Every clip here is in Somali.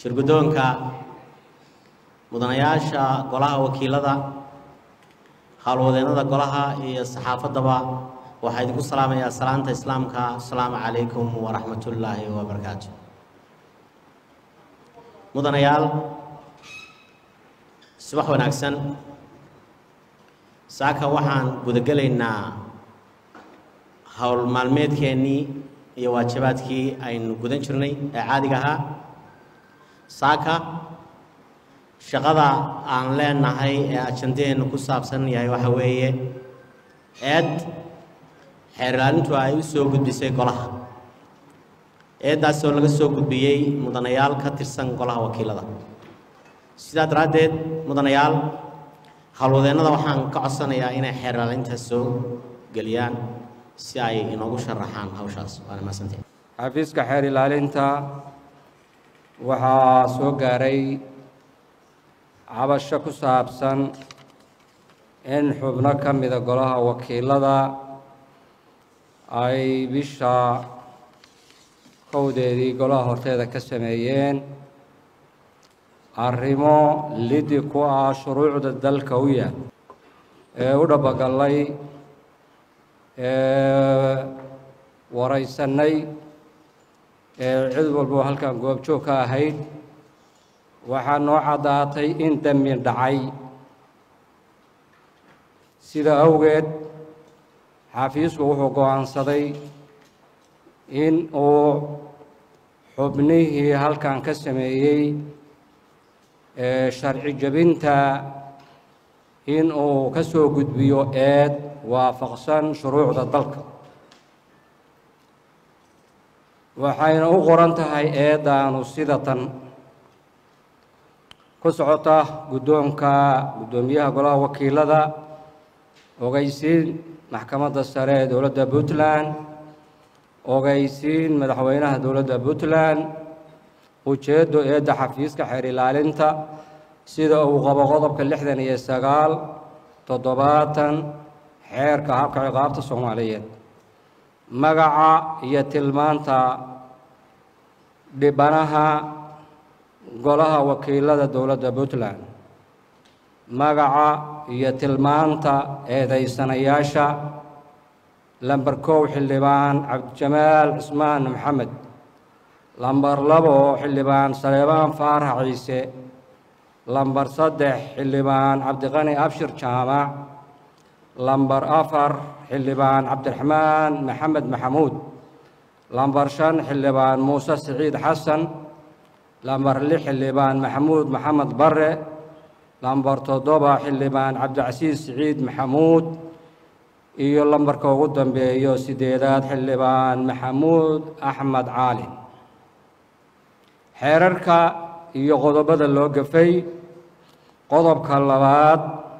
shirguddoonka mudanayaasha golaha wakiilada howlwadeennada golaha iyo saxaafaddaba waxaa idinku salaamayaa salaanta islaamka asalaamu calaykum waraxmatullaahi wabarakaatu mudanayaal subax wanaagsan saaka waxaan gudagelaynaa howl maalmeedkeennii iyo waajibaadkii aynu gudan jirnay ee caadiga ahaa saaka shaqada aan leenahay ee ajandaheennu ku saabsan yahay waxa weeye eed xeer ilaalintu ay u soo gudbisay golaha eeddaasoo laga soo gudbiyey mudanayaal ka tirsan golaha wakiilada sidaa daraaddeed mudanayaal howlwadeennada waxaan ka codsanayaa inay xeer ilaalinta soo geliyaan si ay inoogu sharaxaan hawshaas waana mahadsantahay xafiiska xeer ilaalinta waxaa soo gaaray cabasho ku saabsan in xubno ka mida golaha wakiilada ay bisha kowdeedii golaha horteeda ka sameeyeen arrimo lidi ku ah shuruucda dalka u yaal ee u dhabagallay ee waraysannay ee cid walba halkan goobjoog ka ahayd waxaa noo caddaatay in dembi dhacay sida awgeed xafiisku wuxuu go'aansaday in uu xubnihii halkan ka sameeyey ee sharci jebinta in uu ka soo gudbiyo eed waafaqsan shuruucda dalka waxayna u qoran tahay eeddaanu sida tan ku socota guddoonka guddoomiyaha golaha wakiilada ogeysiin maxkamadda sare ee dowladda puntland ogeysiin madaxweynaha dowladda puntland ujeeddo eedda xafiiska xeer ilaalinta sida uu qabo qodobka lixdan iyo sagaal toddobaatan xeerka habka ciqaabta soomaaliyeed magaca iyo tilmaanta dhibanaha golaha wakiilada dowladda puntland magaca iyo tilmaanta eedaysanayaasha lamber kow xildhibaan cabdijamaal cismaan maxamed lamber labo xildhibaan saleebaan faarax ciise lamber saddex xildhibaan cabdiqani abshir jaamac lamber afar xildhibaan cabdiraxmaan maxamed maxamuud lamber shan xildhibaan muuse siciid xasan lamber lix xildhibaan maxamuud maxamed bare lamber toddoba xildhibaan cabdicasiis siciid maxamuud iyo lambarka ugu dambeeyo sideedaad xildhibaan maxamuud axmed caali xeerarka iyo qodobada loo gafay qodobka labaad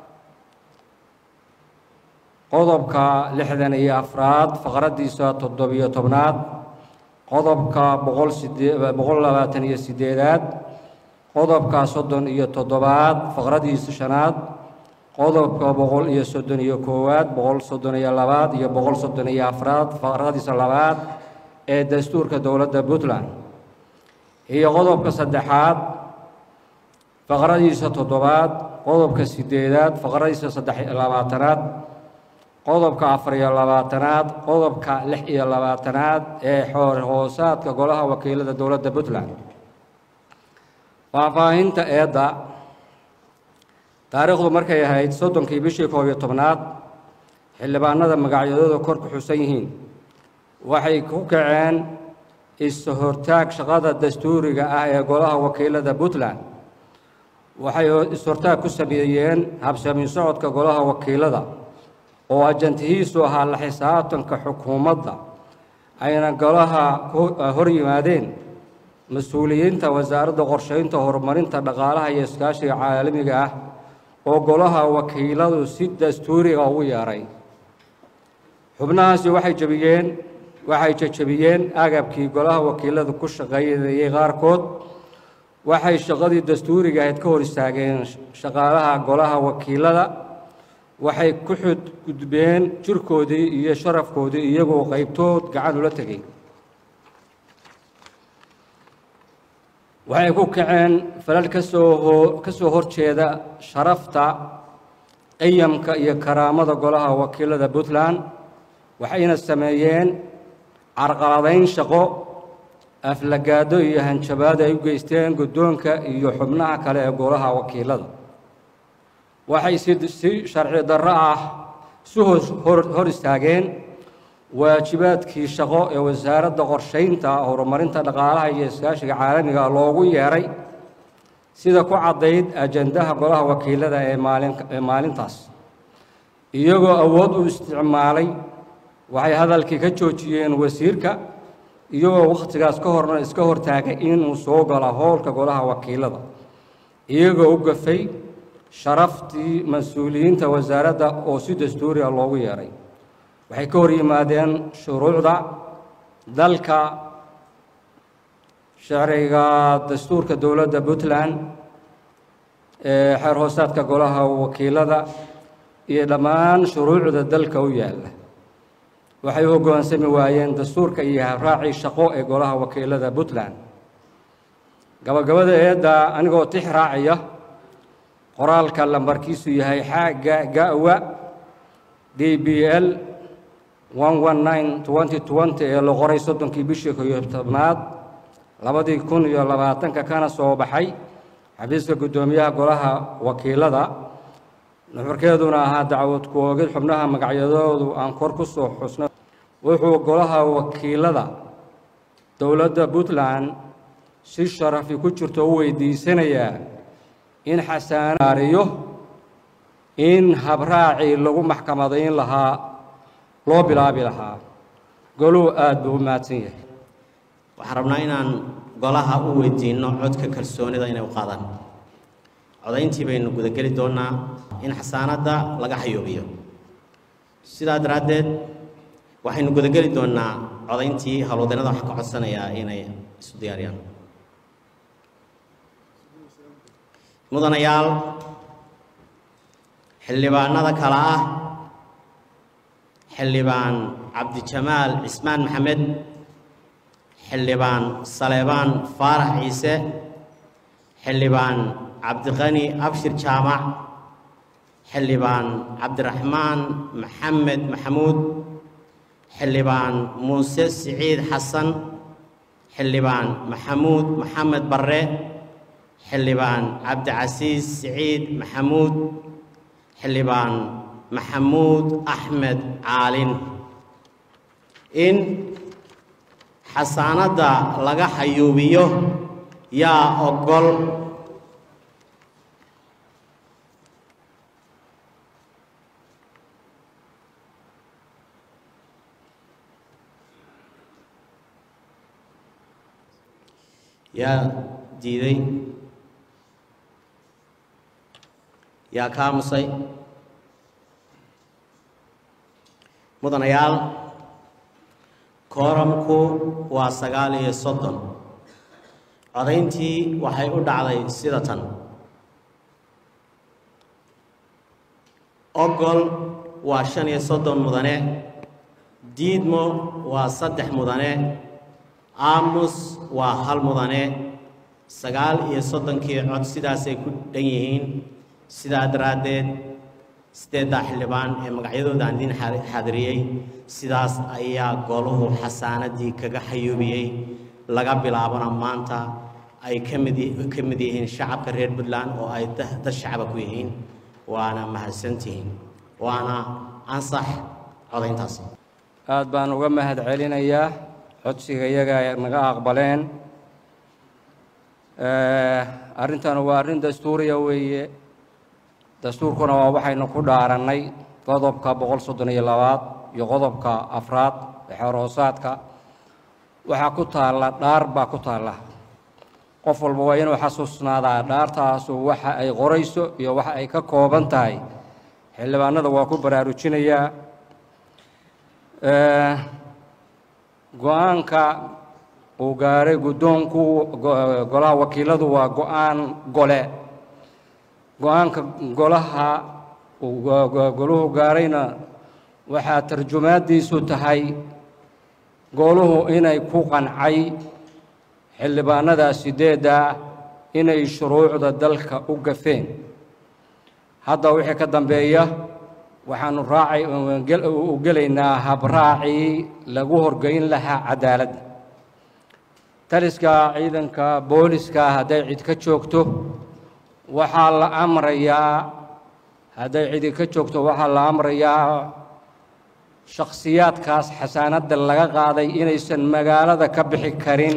qodobka lixdan iyo afraad faqraddiisa toddobiyo tobnaad qodobka boqol sidee boqol labaatan iyo sideedaad qodobka soddon iyo toddobaad faqraddiisa shanaad qodobka boqol iyo soddon iyo koowaad boqol soddon iyo labaad iyo boqol soddon iyo afraad faqradiisa labaad ee dastuurka dowladda puntland iyo qodobka saddexaad faqradiisa toddobaad qodobka sideedaad faqradiisa saddex iyo labaatanaad qodobka afar iyo labaatanaad qodobka lix iyo labaatanaad ee xoor hoosaadka golaha wakiilada dowladda puntland faahfaahinta eedda taariikhdu markay ahayd soddonkii bishii koob iyo tobnaad xildhibaanada magacyadooda kor ku xusan yihiin waxay ku kaceen is-hortaag shaqada dastuuriga ah ee golaha wakiilada puntland waxay is-hortaag ku sameeyeen habsami socodka golaha wakiilada oo ajantihiisu ahaa la xisaabtanka xukuumadda ayna golaha hor yimaadeen mas-uuliyiinta wasaaradda qorsheynta horumarinta dhaqaalaha iyo iskaashiga caalamiga ah oo golaha wakiiladu si dastuuriga ugu yeeray xubnahaasi waxay jebiyeen waxay jejebiyeen agabkii golaha wakiiladu ku shaqaynayay qaarkood waxay shaqadii dastuuriga ahayd ka hor istaageen shaqaalaha golaha wakiilada waxay ku xudgudbeen jirkoodii iyo sharafkoodii iyagoo qaybtood gacan ula tegay waxay ku kaceen falal ka soo hoo ka soo horjeeda sharafta qiyamka iyo karaamada golaha wakiilada puntland waxayna sameeyeen carqaladayn shaqo aflagaado iyo hanjabaad ay u geysteen guddoonka iyo xubnaha kale ee golaha wakiilada waxay si si sharci darro ah isu hor hor istaageen waajibaadkii shaqo ee wasaaradda qorshaynta horumarinta dhaqaalaha iyo iskaashiga caalamiga loogu yeeray sida ku caddayd ajandaha golaha wakiilada ee maalin ee maalintaas iyagoo awood u isticmaalay waxay hadalkii ka joojiyeen wasiirka iyagoo wakhtigaas ka horna iska hortaagay inuu soo galo howlka golaha wakiilada iyagoo u gafay sharaftii mas-uuliyiinta wasaaradda oo si dastuuri ah loogu yeeray waxay ka hor yimaadeen shuruucda dalka sharciga dastuurka dowladda puntland ee xeer hoosaadka golaha wakiilada iyo dhammaan shuruucda dalka u yaalla waxay u hoggaansami waayeen dastuurka iyo habraacii shaqo ee golaha wakiilada puntland gabagabada eedda anigoo tix raacaya qoraalka lambarkiisu yahay xaaga gawa d b l ee la qoray soddonkii bishii ko iyo tobnaad labadii kun iyo labaatanka kana soo baxay xafiiska guddoomiyaha golaha wakiilada nuxurkeeduna ahaa dacwad ku oogid xubnaha magacyadoodu aan kor ku soo xusno wuxuu golaha wakiilada dowladda puntland si sharafi ku jirto u weydiisanayaa in xasaanaariyo in habraacii lagu maxkamadayn lahaa loo bilaabi lahaa goluhu aada buu u mahadsan yahay waxaan rabnaa inaan golaha u weydiinno codka kalsoonida inay u qaadaan codayntii baynu gudageli doonnaa in xasaanadda laga xayuubiyo sidaa daraaddeed waxaynu gudageli doonnaa codayntii howlwadeennada waxaan ka codsanayaa inay isu diyaariyaan mudanayaal xildhibaanada kale ah xildhibaan cabdijamaal cismaan maxamed xildhibaan saleebaan faarax ciise xildhibaan cabdiqani abshir jaamac xildhibaan cabdiraxmaan maxamed maxamuud xildhibaan muuse siciid xasan xildhibaan maxamuud maxamed barre xildhibaan cabdicasiis siciid maxamuud xildhibaan maxamuud axmed caalin in xasaanadda laga xayuubiyo yaa ogol yaa diiday yaa ka aamusay mudanayaal kooramku waa sagaal iyo soddon codayntii waxay u dhacday sida tan ogol waa shan iyo soddon mudane diidmo waa saddex mudane aamus waa hal mudane sagaal iyo soddonkii cod sidaasay ku dhan yihiin sidaa daraaddeed siddeeddaa xildhibaan ee magacyadooda aan idiin xaadiriyey sidaas ayaa goluhu xasaanadii kaga xayuubiyey laga bilaabana maanta ay ka mid ka mid yihiin shacabka reer puntland oo ay dad shacaba ku yihiin waana mahadsantihiin waana ansax codayntaasi aad baan uga mahad celinayaa codsiga iyaga ay naga aqbaleen arrintan waa arrin dastuuriya weeye dastuurkuna waa waxaynu ku dhaarannay qodobka boqol soddon iyo labaad iyo qodobka afraad ee xeerhoosaadka waxaa ku taalla dhaar baa ku taalla qof walba waa inuu xasuusnaadaa dhaartaasu waxa ay qorayso iyo waxa ay ka kooban tahay xildhibaanada waa ku baraarujinayaa go-aanka uu gaaray guddoonku golaha wakiiladu waa go-aan gole go-aanka golaha goluhu gaarayna waxaa tarjumaaddiisu tahay goluhu inay ku qancay xildhibaanada sideedda ah inay shuruucda dalka u gafeen hadda wixii ka dambeeya waxaanu raacay u gelaynaa habraacii lagu horgeyn lahaa cadaaladda taliska ciidanka booliska hadday cid ka joogto waxaa la amrayaa hadday cidi ka joogto waxaa la amrayaa shakhsiyaadkaas xasaanadda laga qaaday inaysan magaalada ka bixi karin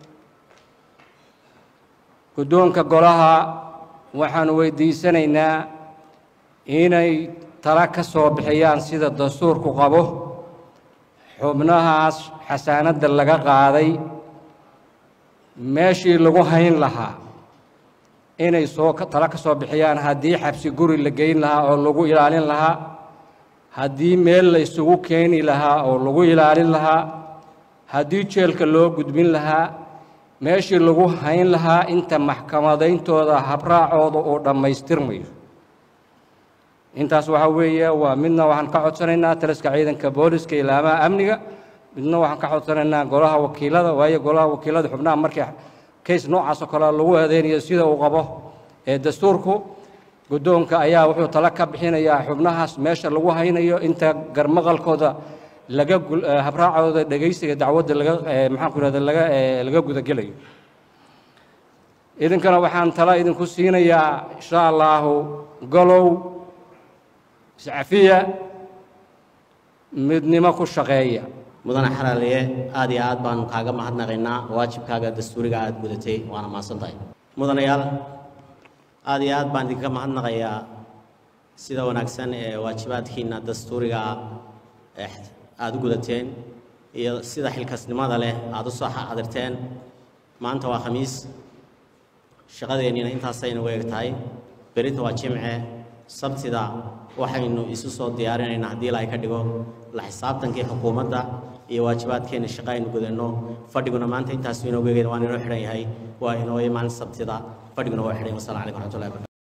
guddoonka golaha waxaanu weydiisanaynaa inay tala ka soo bixiyaan sida dastuurku qabo xubnahaas xasaanadda laga qaaday meeshii lagu hayn lahaa inay soo tala ka soo bixiyaan haddii xabsi guri la geyn lahaa oo lagu ilaalin lahaa haddii meel la isugu keeni lahaa oo lagu ilaalin lahaa haddii jeelka loo gudbin lahaa meeshii lagu hayn lahaa inta maxkamadayntooda habraacooda uu dhammaystirmayo intaas waxaa weeye waa midna waxaan ka codsanaynaa taliska ciidanka booliska ilaamaha amniga midna waxaan ka codsanaynaa golaha wakiilada waayo golaha wakiilada xubnaha markii kays noocaas oo kale lagu aadeynayo sida uu qabo ee dastuurku guddoonka ayaa wuxuu tala ka bixinayaa xubnahaas meesha lagu haynayo inta garmaqalkooda laga habraacooda dhegaysiga dacwadda laga maxaanku irahda laga laga gudagelayo idinkana waxaan tala idinku siinayaa insha allaahu golow iscafiya midnimo ku shaqeeya mudane xalaaliye aad iyo aad baanu kaaga mahadnaqaynaa waajibkaaga dastuuriga aad gudatay waana mahadsan tahay mudanayaal aad iyo aad baan idinka mahadnaqayaa sida wanaagsan ee waajibaadkiina dastuuriga ee aada u gudateen iyo sida xilkasnimada leh aada u soo xadirteen maanta waa khamiis shaqadeenniina intaasayna u eg tahay berinta waa jimce sabtida waxaynu isu soo diyaarinaynaa haddii ilaahay ka dhigo la xisaabtankii xukuumadda iyo waajibaadkeenna shaqa aynu gudanno fadhiguna maanta intaas inoogu egeyn waan inoo xidhan yahay waa inoo imaan sabtida fadhiguna waa xidhan yahay wasalaamu calaykum waraxmatullahi wabarakatu